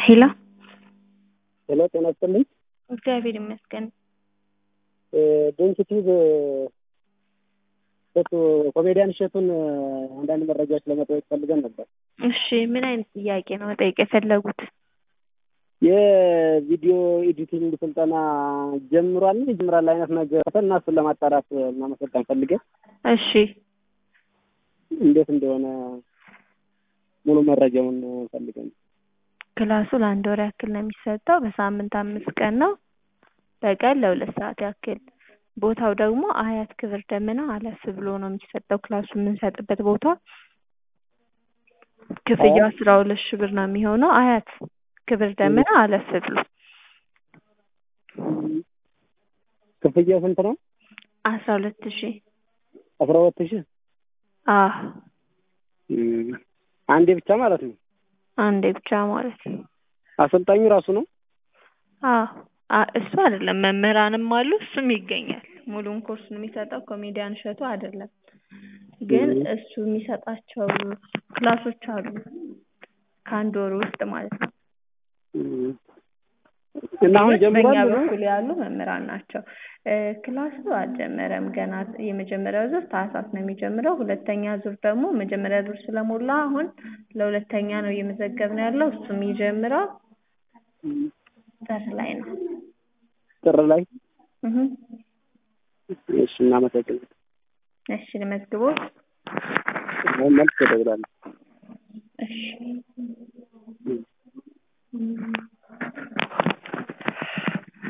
ሄሎ ሄሎ ጤና ይስጥልኝ። እግዚአብሔር ይመስገን። ዶንኪቲቭ እሸቱ ኮሜዲያን እሸቱን አንዳንድ መረጃዎች ለመጠየቅ ፈልገን ነበር። እሺ ምን አይነት ጥያቄ ነው መጠየቅ የፈለጉት? የቪዲዮ ኤዲቲንግ ስልጠና ጀምሯል ይጀምራል አይነት ነገር እና እሱን ለማጣራት እናመሰግን ፈልገን እሺ እንዴት እንደሆነ ሙሉ መረጃውን ፈልገን ክላሱ ለአንድ ወር ያክል ነው የሚሰጠው። በሳምንት አምስት ቀን ነው። በቀን ለሁለት ሰዓት ያክል። ቦታው ደግሞ አያት ክብር ደመና አለፍ ብሎ ነው የሚሰጠው ክላሱ የምንሰጥበት ቦታ። ክፍያው አስራ ሁለት ሺህ ብር ነው የሚሆነው። አያት ክብር ደመና አለፍ ብሎ ክፍያው ስንት ነው? አስራ ሁለት ሺህ አስራ ሁለት ሺህ አህ አንዴ ብቻ ማለት ነው። አንዴ ብቻ ማለት ነው። አሰልጣኙ ራሱ ነው? አዎ አ- እሱ አይደለም መምህራንም አሉ፣ እሱም ይገኛል። ሙሉውን ኮርስ ነው የሚሰጠው ኮሜዲያን እሸቱ አይደለም። ግን እሱ የሚሰጣቸው ክላሶች አሉ ከአንድ ወር ውስጥ ማለት ነው። እና አሁን በእኛ ጀምሯል? በኩል ያሉ መምህራን ናቸው። እ ክላሱ አልጀመረም ገና። የመጀመሪያው ዙር ታህሳስ ነው የሚጀምረው። ሁለተኛ ዙር ደግሞ መጀመሪያ ዙር ስለሞላ አሁን ለሁለተኛ ነው እየመዘገብን ያለው። እሱም የሚጀምረው ጥር ላይ ነው። ጥር ላይ እህ እሺ፣ እናመሰግናለን። እሺ ልመዝግቦት። መልስ እደውላለሁ። እሺ